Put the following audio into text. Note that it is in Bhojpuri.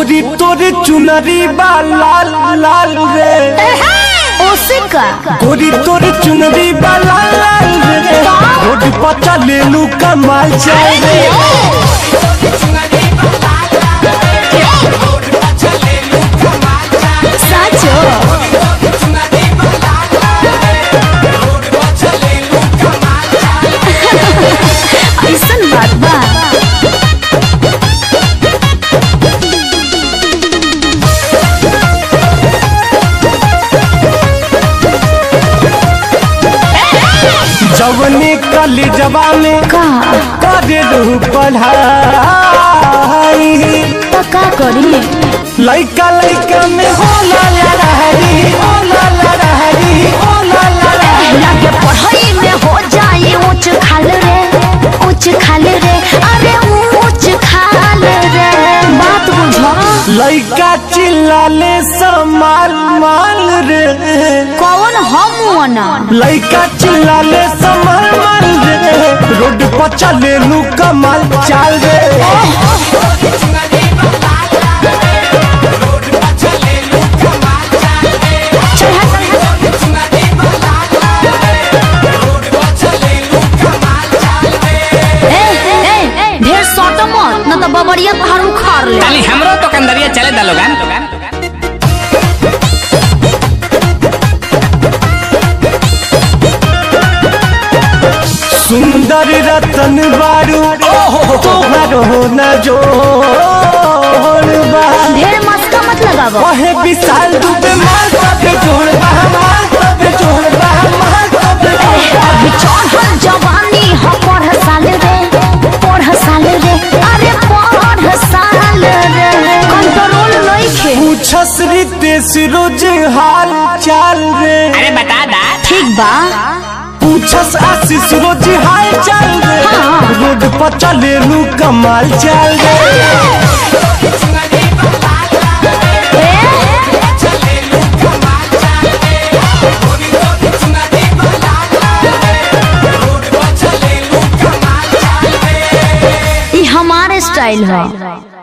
गोरी तोरे चुनरी बा लाल लाल रे ओसे का गोरी तोरे चुनरी बा लाल लाल रे रोड पर चले लू कमाल चाय रे साचो ऐसन बात बा जवने कली जवाने का करे रहू पढ़ाई तो का करी लइका लइका में होला लड़ाई होला लड़ाई होला लड़ाई लगे पढ़ाई में हो जाए ऊंच खाल रे ऊंच खाल रे अरे ऊंच खाल रे बात बुझो लइका चिल्लाले समाल माल रे कौन हम वना लइका चिल्लाले समाल माल रे रोड पर चले लू कमाल चाल रे ए ए ढेर सट मत न तो बबरिया तोहार उखाड़ ले ताली हमरो तो कंदरिया चले दा लोगन सुंदर रतन बारू तोहर हो न जोड़ बा ढेर मस्का मत लगावो ओहे विशाल दुबे माल तबे जोड़ बा माल तबे जोड़ बा माल तबे अभी चढ़ल जवानी ह पढ़ साल रे पढ़ साल रे अरे पढ़ साल रे कंट्रोल नइखे पूछस रितेश रोज हाल चाल रे अरे बता दा ठीक बा पूछस आशीष रोज हाल चाल रे हाँ। रोड पर चले लू कमाल चाल रे ई हमारे स्टाइल है